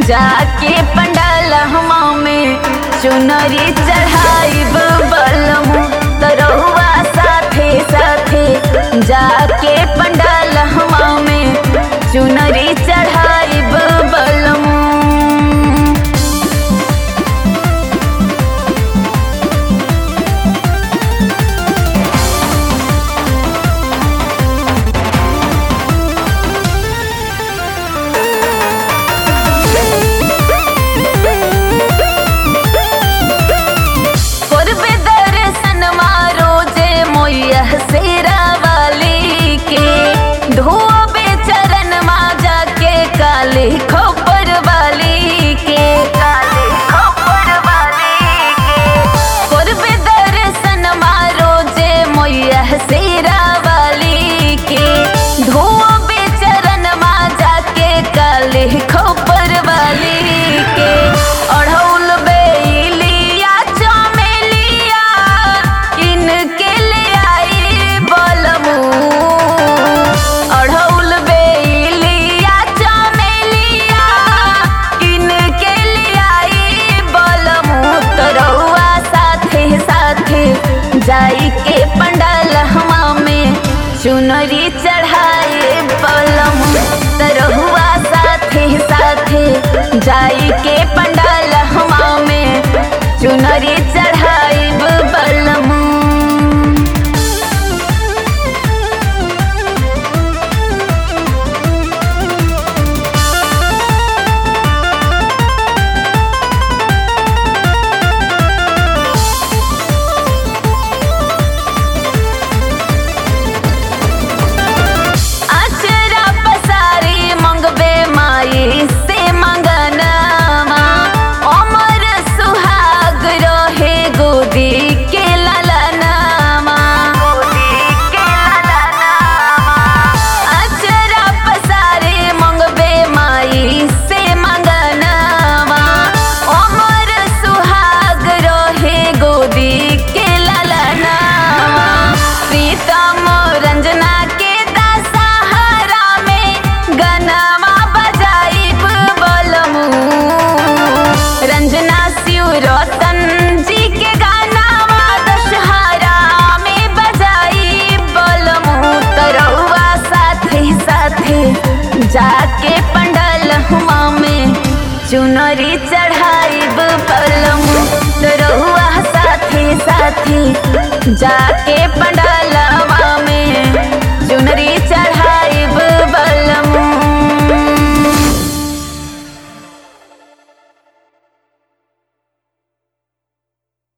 जाके पंडाल हमा में चुनरी चढ़ाई बलम तरहुआ साथे साथे जाके पंडाल हमा में चुनरी चढ़ाई बलम करबे दर्शन मारो जे मोया सेरा वाली के धोबे चरण मा जाके काले खोपर वाली के काले खोपर वाली के करबे दर्शन मारो जे मोया सेरा वाली के धोबे चरण मा जाके काले खोपर वाली के अढ़ौल बेलिया चमेलिया इनके ले आई बलमू अढ़ौल बेलिया चमेलिया इनके ले आई बलमू तरौआ साथे साथे जाई के पंडाल हमा में चुनरी चढ़ाए बलम तरहुआ साथे साथे जाई के पंडाल हमा में चुनरी चढ़ाई बलम अचरा पसारी मंगबे माई से मंगनामा अमर सुहाग रहे गोदी के ललनामा अचरा पसारी मंगबे माई से मंगनामा अमर सुहाग रहे गोदी के ललनामा प्रीतम रंजना के दशहरा में गनमा बजाई बलमू रंजना शिव रतन जी के गानामा दशहरा में बजाई बलमू तरौआ साथे साथे जाके पंडल हुआ में चुनरी चढ़ाई बलमू तरौआ साथे साथे जाके पंडल